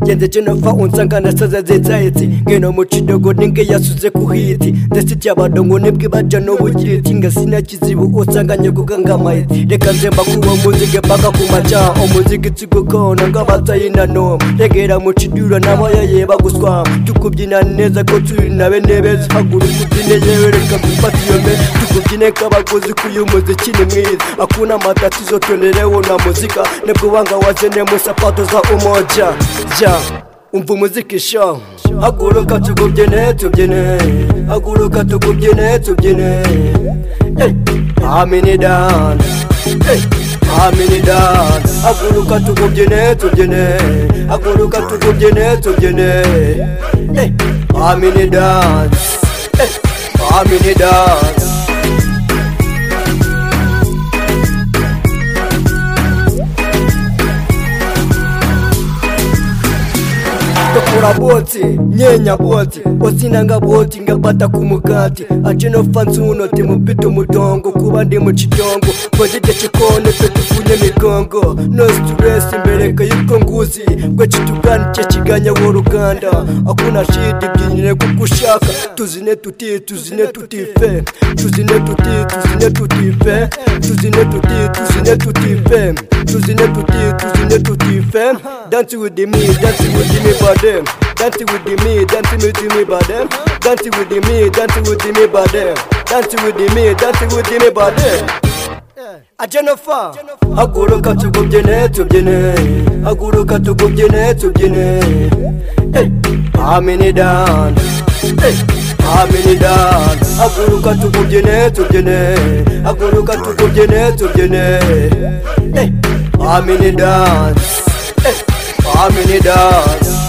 ngenze chenova unsangana sazazetsaetsi ngeno muchidogo ndingeyasuze kuhiti ndesiti abadongo nebwebaja nobujiti ngasina chizibu osanganye kukangamaiti reka nzemba kuwa muzige paka kumacha omuzigitsigukona ngabatayina noma regera muchidura nabayaye baguswama tukubyina neza ko turi nabe nebeza haguru kubyine yewe reka gufata iyo me tukubyine k'abaguzi k'uyu muziki ni mwiza hakuna matatizo tuenderewo na muzika nibwo wanga wazene mu sapato za umoja ja umva umuziki sha haguruka tukubyine tubyine haguruka tukubyine tubyine Hey, amini dan hey, amini dan haguruka tukubyine tubyine haguruka tukubyine tubyine hey, amini dan hey, amini dan tokora boti nyenya boti osinanga boti ngabata ku mukati achinofa nsuno timupita umutongo kuba ndi mu kitongo mbogite kikone twe tufunye migongo no stress imbereka y'ubwo nguzi gwe kitugani cye kiganya wo ruganda akuna shidi byinire kuko ushaka tuzine tuti tuzine tutife tuzine tuti tuzine tutife tuzine tuti tuzine tutife tuzine tuti tuzine tutife dance with the me dance with the me body them. Dancing with the me, dancing with the me by them. Dancing with the me, dancing with the me by them. Dancing with the me, dancing with the me by them. A Jennifer, haguruka tukubyine tubyine, haguruka tukubyine tubyine. Hey, amini dan, hey, amini dan. Haguruka tukubyine tubyine, haguruka tukubyine tubyine. Hey, amini dan, hey, amini dan.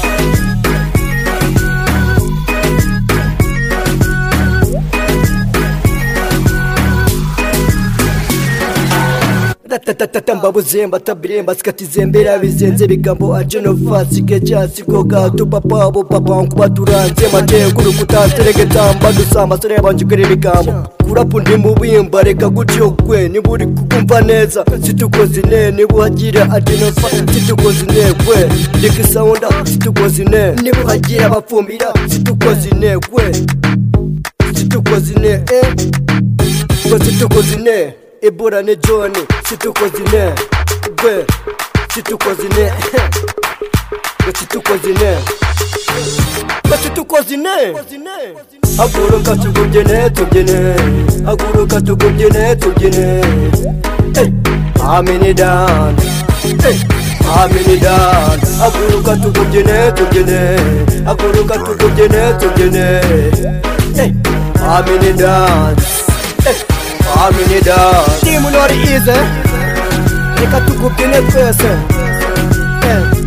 ratatatatatamba buzemba tabiremba sikatizembera bizenze bigambo ajenova sigeja sigoga tupapa bo papa nkuba turanze maje kurukuta seregetamba dusama sore banjugere bigambo kurapu ndi mubimba reka gutyo gwe niba uri kukumva neza situkozine niba uhagira ajenova situkozine gwe reka isawunda situkozine niba uhagira abafumbira situkozine gwe situkozine eh situkozine ibura ni joni situkozine gwe situkozine gwe situkozine gwe situkozine haguruka tugubyine tubyine haguruka tugubyine tubyine hey, amini dan hey, amini dan haguruka tugubyine tubyine haguruka tugubyine tubyine hey, amini dan hey. amini da timu nori ize reka tukubyine twese eh.